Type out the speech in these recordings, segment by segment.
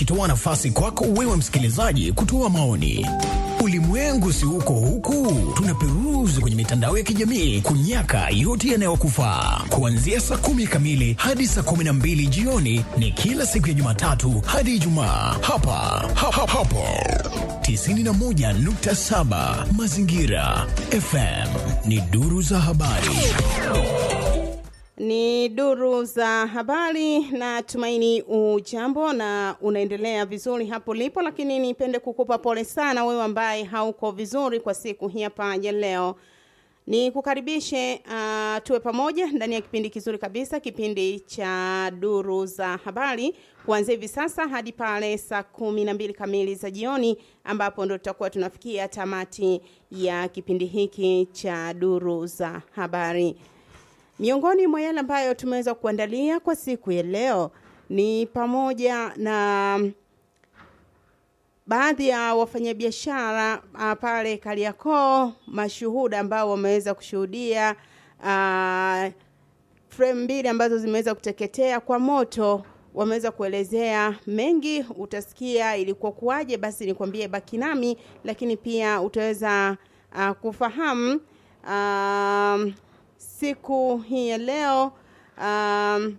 ikitoa nafasi kwako wewe msikilizaji kutoa maoni. Ulimwengu si huko huku, tunaperuzi kwenye mitandao ya kijamii kunyaka yote yanayokufaa. Kuanzia saa kumi kamili hadi saa kumi na mbili jioni ni kila siku ya Jumatatu hadi Ijumaa hapa ha, ha, hapo 91.7 Mazingira FM ni duru za habari. Ni duru za habari na tumaini ujambo na unaendelea vizuri hapo lipo, lakini nipende kukupa pole sana wewe ambaye hauko vizuri kwa siku hii hapa ya leo. Ni kukaribishe uh, tuwe pamoja ndani ya kipindi kizuri kabisa, kipindi cha duru za habari kuanzia hivi sasa hadi pale saa kumi na mbili kamili za jioni, ambapo ndo tutakuwa tunafikia tamati ya kipindi hiki cha duru za habari. Miongoni mwa yale ambayo tumeweza kuandalia kwa siku ya leo ni pamoja na baadhi ya wafanyabiashara uh, pale Kariakoo, mashuhuda ambao wameweza kushuhudia uh, frame mbili ambazo zimeweza kuteketea kwa moto wameweza kuelezea mengi, utasikia ilikuwa kuwaje. Basi nikwambie, baki nami, lakini pia utaweza uh, kufahamu uh, siku hii ya leo um,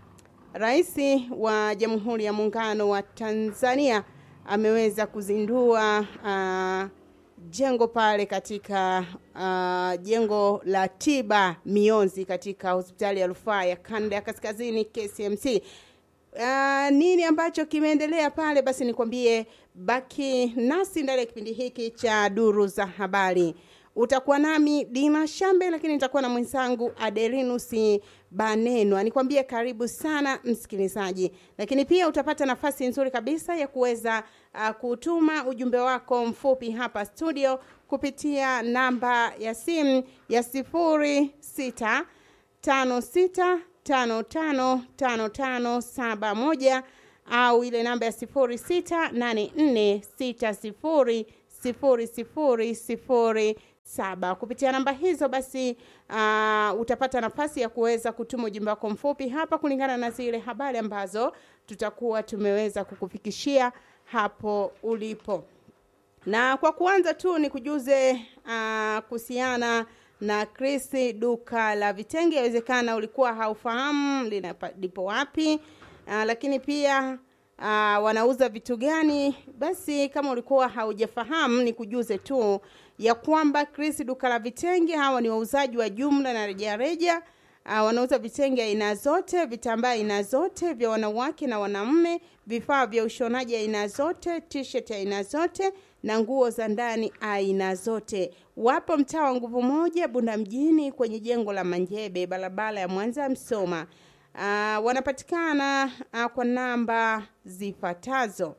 Rais wa Jamhuri ya Muungano wa Tanzania ameweza kuzindua uh, jengo pale katika uh, jengo la tiba mionzi katika hospitali ya rufaa ya kanda ya kaskazini KCMC. Uh, nini ambacho kimeendelea pale? Basi nikwambie, baki nasi ndani ya kipindi hiki cha duru za habari. Utakuwa nami Dina Shambe, lakini nitakuwa na mwenzangu Adelinus Banenwa. Nikwambie karibu sana msikilizaji, lakini pia utapata nafasi nzuri kabisa ya kuweza uh, kutuma ujumbe wako mfupi hapa studio kupitia namba ya simu ya sifuri sita tano sita tano tano tano tano saba moja au ile namba ya sifuri sita nane nne sita sifuri sifuri sifuri sifuri saba. Kupitia namba hizo basi uh, utapata nafasi ya kuweza kutuma ujumbe wako mfupi hapa kulingana na zile habari ambazo tutakuwa tumeweza kukufikishia hapo ulipo. Na kwa kuanza tu ni kujuze uh, kuhusiana na Chris duka la vitenge. Inawezekana ulikuwa haufahamu lipo wapi, uh, lakini pia uh, wanauza vitu gani. Basi kama ulikuwa haujafahamu, ni kujuze tu ya kwamba Chris duka la vitenge, hawa ni wauzaji wa jumla na rejareja. Uh, wanauza vitenge aina zote, vitambaa aina zote vya wanawake na wanaume, vifaa vya ushonaji aina zote, t-shirt aina zote na nguo za ndani aina zote. Wapo mtaa wa Nguvu Moja, Bunda mjini, kwenye jengo la Manjebe, barabara ya Mwanza Msoma. Uh, wanapatikana uh, kwa namba zifuatazo.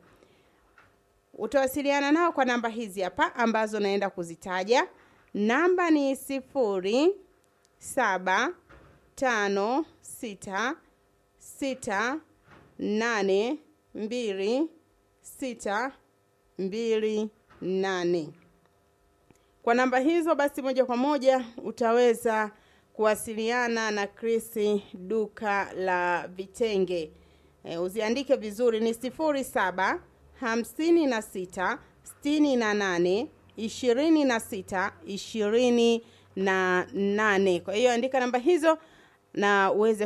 Utawasiliana nao kwa namba hizi hapa ambazo naenda kuzitaja. Namba ni sifuri saba tano sita sita nane mbili sita mbili nane. Kwa namba hizo basi, moja kwa moja utaweza kuwasiliana na Chris duka la vitenge. E, uziandike vizuri ni sifuri saba hamsini na sita sitini na nane ishirini na sita ishirini na nane. Kwa hiyo andika namba hizo na uweze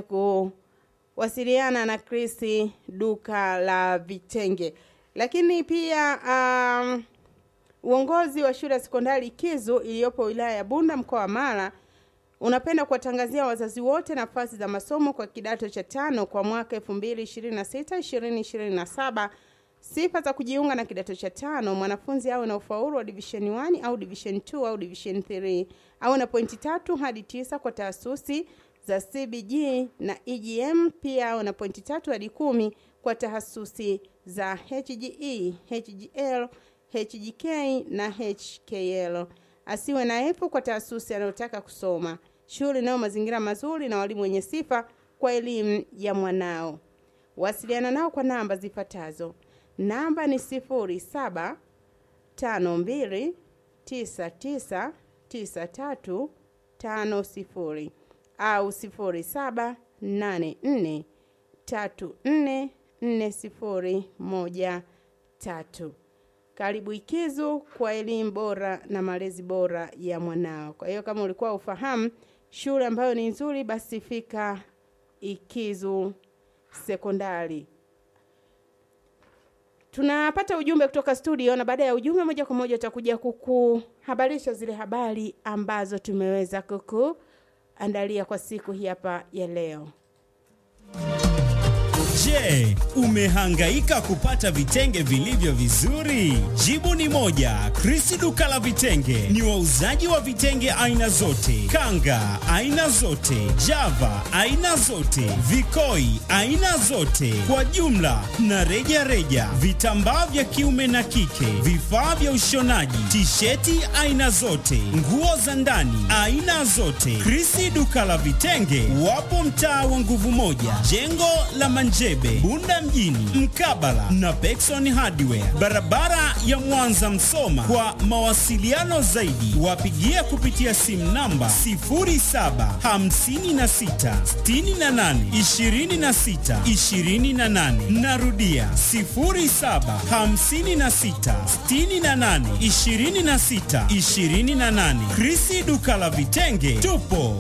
kuwasiliana na Chris duka la vitenge. Lakini pia um, uongozi wa shule ya sekondari Kizu iliyopo wilaya ya Bunda mkoa wa Mara unapenda kuwatangazia wazazi wote nafasi za masomo kwa kidato cha tano kwa mwaka 2026 2027. Sifa za kujiunga na kidato cha tano: mwanafunzi awe na ufaulu wa division 1 au division 2 au division 3, awe na pointi tatu hadi tisa kwa taasisi za CBG na EGM, pia awe na pointi tatu hadi kumi kwa tahasusi za HGE, HGL, HGK na HKL. Asiwe na efu kwa taasisi anayotaka kusoma. Shule inayo mazingira mazuri na walimu wenye sifa kwa elimu ya mwanao. Wasiliana nao kwa namba zifuatazo. Namba ni sifuri saba tano mbili tisa tisa tisa tatu tano sifuri au sifuri saba nane nne tatu nne 4013. Karibu Ikizu kwa elimu bora na malezi bora ya mwanao. Kwa hiyo kama ulikuwa ufahamu shule ambayo ni nzuri, basi fika Ikizu Sekondari. Tunapata ujumbe kutoka studio, na baada ya ujumbe, moja kwa moja utakuja kukuhabarisha zile habari ambazo tumeweza kukuandalia kwa siku hii hapa ya leo. Je, umehangaika kupata vitenge vilivyo vizuri? Jibu ni moja. Chris duka la vitenge ni wauzaji wa vitenge aina zote, kanga aina zote, java aina zote, vikoi aina zote, kwa jumla na reja reja, vitambaa vya kiume na kike, vifaa vya ushonaji, tisheti aina zote, nguo za ndani aina zote. Chris duka la vitenge wapo mtaa wa nguvu moja, jengo la Manjebe, Bunda mjini, mkabala na Pekson Hardware, barabara ya Mwanza Msoma. Kwa mawasiliano zaidi, wapigie kupitia simu namba 0756682628. Narudia 0756682628. Krisi duka la vitenge, tupo